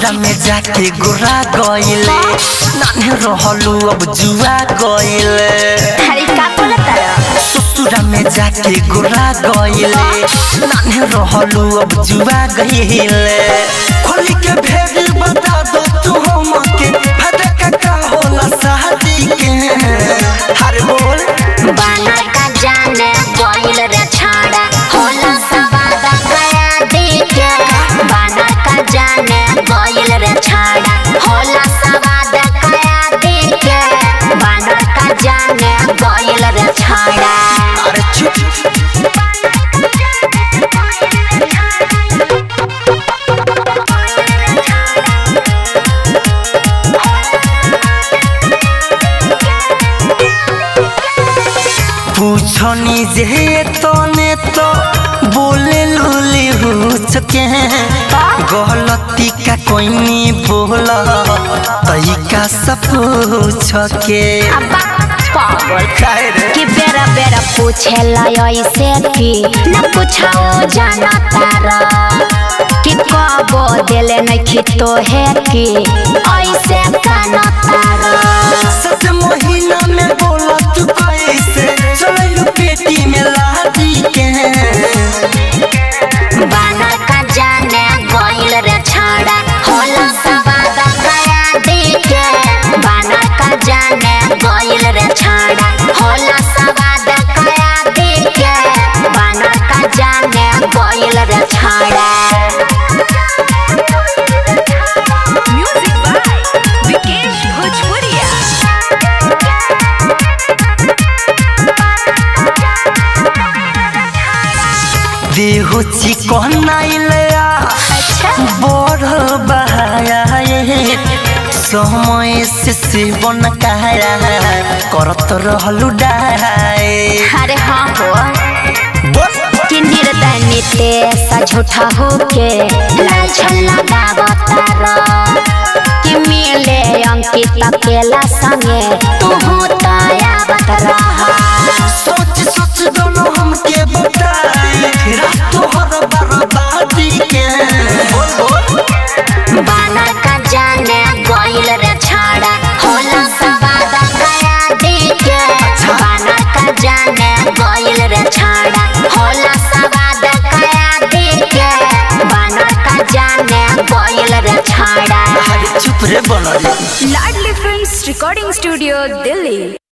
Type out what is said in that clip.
ससुरा में जाके गोरा गइले नाने रहलू अब जुआ गइले अरे का बोलत रह ससुरा में जाके गोरा गइले नाने रहलू अब जुआ गइले खोली के भेड़ बता दो तू हमके फटका का होला शादी के हर बोल बानर का जाने गोइल रे छाड़ा होला सवादा गया देखे बानर का जाने गोइल रे छाड़ा होला सवादा गया देखे बानर का जाने गोइल रे छाड़ा अरे चुप पूछनी जे तने तो बोले लूली हुचके गलती का कोई नहीं बोला तई का सब पूछ के अब्बा पागल काहे रे कि बेरा बेरा पूछे ऐसे कि न पूछाओ जाना तारा कि कबो दिले नहीं तो है कि ऐसे काना तारा सत महीना में बोला तू कैसे चलू पेटी में लादी के बानर का जाने गोइल रे छाड़ा होला सवादा गया देखे बानर का जाने गोइल रे छाड़ा होला सवादा गया देखे बानर का जाने गोइल रे छाड़ा Music by Vikesh Bhojpuria. देहो चिकन आइलया बड़ बहाया समय से सेवन काया करत रहलू डाए अरे हाँ हो कि निर्दय नितेश झूठा होके लाछन लगावतार कि मिले अंकित अकेला संगे तू तयावत रहा सोच सोच दोनों हमके बताए रात हर बर्बादी के बोल बोल बानर का जाने गोइल रे छाड़ा होला सवादा गया देखे बानर का जाने गोइल रे छाड़ा होला सवादा गया देखे बानर का जाने गोइल रे छाड़ा अरे चुप रे बनरी Ladli Films Recording Studio, Delhi.